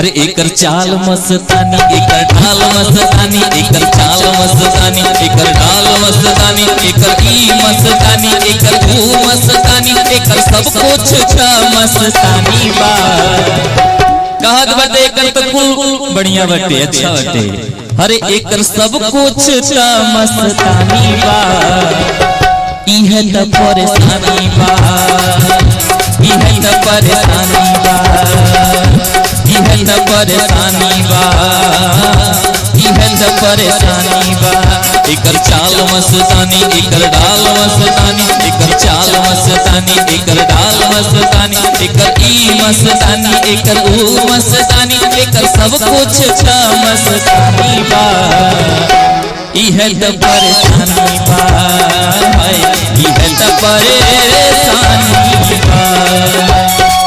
अरे एकर चाल मस्तानी एकर ढाल मस्तानी एकर चाल मस्तानी एकर ढाल मस्तानी एकर ई मस्तानी एकर ऊ मस्तानी एकर सब कुछ छ मस्तानी बा कहत बाटे एकर तो कुल बढ़िया बाटे अच्छा बाटे अरे एकर सब कुछ छ मस्तानी बा इहे त परेशानी बा इहे त परेशानी बा इहे त परेशानी बा इहे त परेशानी बा एकर चाल मस्तानी एकर डाल मस्तानी एकर चाल मस्तानी एकर डाल मस्तानी एकर ई मस्तानी एकर ऊ मस्तानी एकर सब कुछ छ मस्तानी बा इहे त परेशानी बा हाय, इहे त परेशानी बा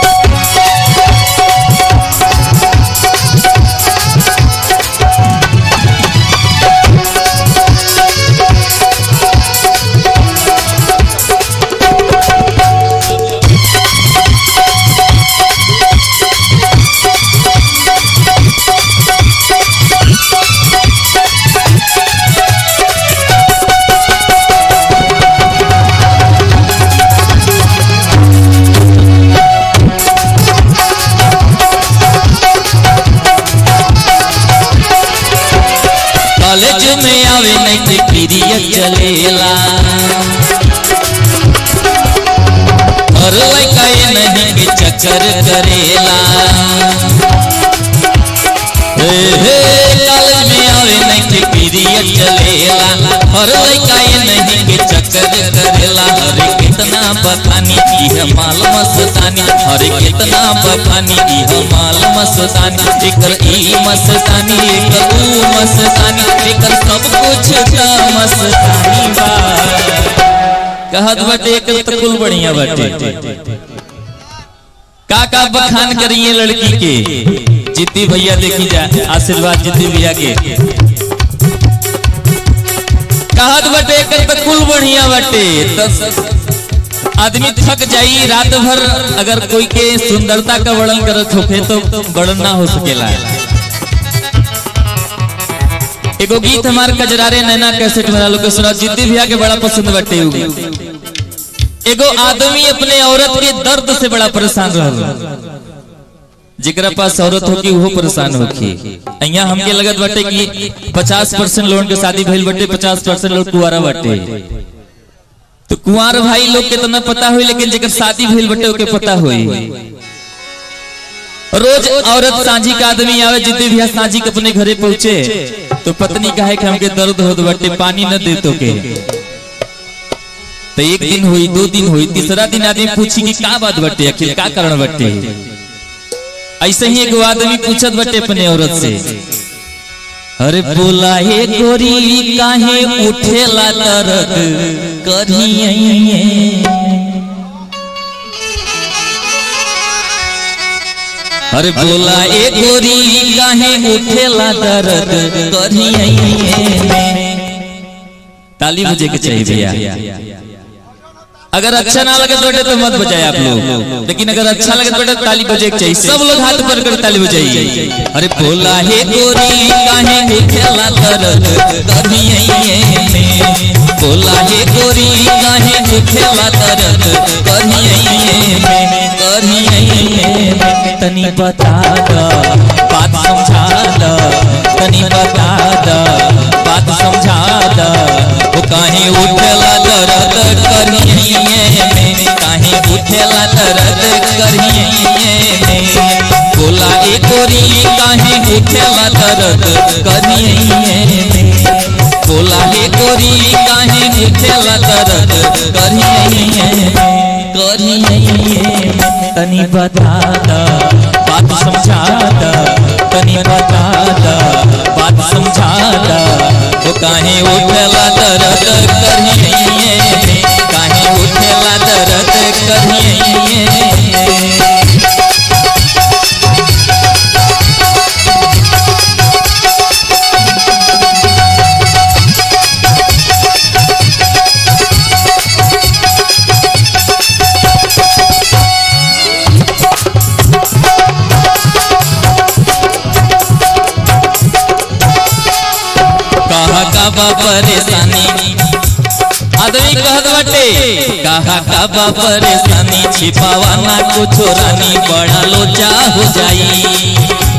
कॉलेज में आवे नहीं ते पीरियड चलेला और लड़का ये नहीं के चक्कर करेला हे हे कॉलेज में आवे नहीं ते पीरियड चलेला और लड़का ये नहीं के चक्कर करेला अरे कितना बखानी की माल मस्तानी अरे कितना बखानी की माल मस्तानी एकर ई मस्तानी एकर ऊ मस्तानी एकर सब कुछ का मस्तानी बा कहत बाटे एकर तो कुल बढ़िया बाटे का का बखान करिए लड़की के जिद्दी भैया देखी जा आशीर्वाद जिद्दी भैया के कहत बाटे एकर तो कुल बढ़िया बाटे तो आदमी थक जाई रात भर अगर कोई के सुंदरता का वर्णन करत होखे तो वर्णन ना हो सकेला एगो गीत हमार कजरारे नैना कैसेट में लोग के सुना जिद्दी भैया के बड़ा पसंद बाटे उ एगो आदमी अपने औरत के दर्द से बड़ा परेशान रहल जेकरा पास औरत होकी वो परेशान होकी अइया हमके लगत बाटे कि 50 परसेंट लोगन के शादी भइल बाटे 50 परसेंट लोग कुआरा बाटे तो कुंवर भाई लोग के तो न पता हुई लेकिन जेकर शादी भइल बटे ओके पता हुई रोज औरत सांझी का आदमी आवे जिद्दी भी सांझी के अपने घरे पहुंचे तो पत्नी कहे कि हमके दर्द होत बटे पानी न दे तो के तो एक दिन हुई दो दिन हुई तीसरा दिन आदमी पूछी कि का बात बटे आखिर का कारण बटे ऐसे ही एगो आदमी पूछत बटे अपने औरत से अरे बोला हे गोरी काहे उठेला दर्द करिए अरे बोला ए गोरी काहे उठेला दर्द करिए ताली बजे के चाहिए भैया अगर अच्छा ना लगे तो बेटे तो मत बजाए आप लोग लेकिन अगर अच्छा लगे तो बेटे ताली बजे के चाहिए सब लोग हाथ पर कर ताली बजाइए अरे बोला हे गोरी काहे उठेला दर्द करिए में बोला हे गोरी काहे उठेला दर्द करिए में करिए में तनी बता द बात समझा द तनी बता द बात समझा द वो काहे उठेला दर्द करिए में काहे उठेला दर्द करिए में बोला ए गोरी काहे उठेला दर्द करिए में बोला हे गोरी काहे उठेला दर्द करिए में करिए तनी बता द बात समझा द तनी बता द बात समझा द वो काहे उठेला दर्द करिए में काहे उठेला दर्द करिए का बा परेशानी आदमी कहत बाटे कहा का बा परेशानी छिपावा ना कुछो रानी बड़ा लोचा हो जाई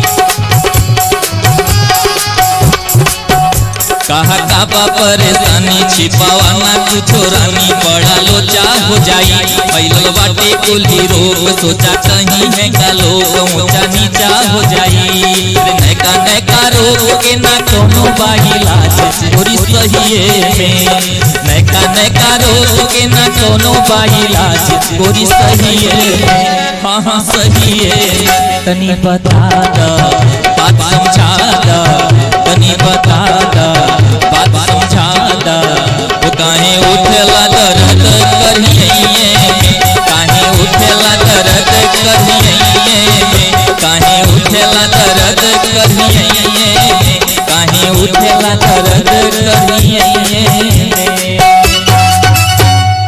कहा का बा परेशानी छिपावा ना कुछो रानी बड़ा लोचा हो जाई फैलल बाटे कुली रोग सोचा कहीं है का लोग ऊंचा नीचा हो जाई नैका नैका रोग के ना कोनो बाइलाज पूरी सहिए में नैका नैका रोग के ना कोनो बाइलाज पूरी सहिए में हाँ हाँ सहिए तनी बता द बात समझा द तनी बता द बात समझा द वो काहे उठला दर्द करिए काहे उठला दर्द करिए काहे उठला दर्द करिए काहे उठला दर्द करिए